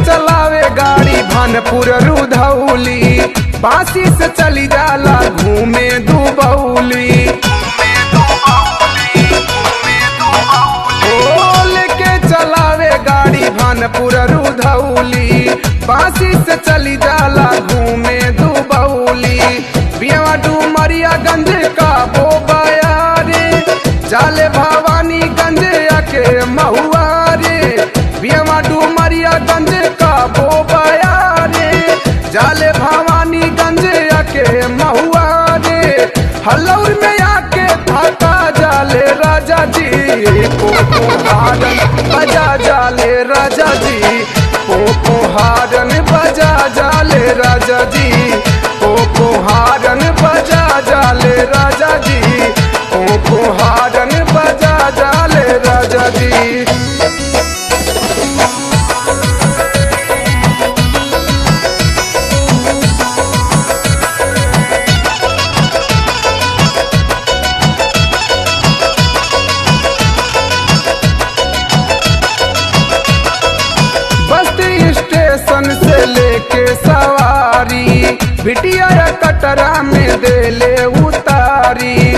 चलावे गाड़ी भानपुर रुधौली बासी से चली जाला घूमे दुबौली ओ लेके चलावे गाड़ी भानपुर रुधौली बासी से चली जाला घूमे दुबौली बियावा डुमरिया गंज का बोबाया रे जाले भवानी गंज के महुआ रे बियावा डुमरिया गंज का बोबाया रे जाले भवानी गंज के महुआ रे हलौर में आके थाका जाले राजा जी पोपो हारन बजा जाले राजा जी पोपो हारन बजा जाले राजा जी पोपो हारन बजा जाले राजा जी पोपो हारन बजा जाले राजा जी बस्ती स्टेशन से लेके सवारी बिटिया कटरा में देले उतारी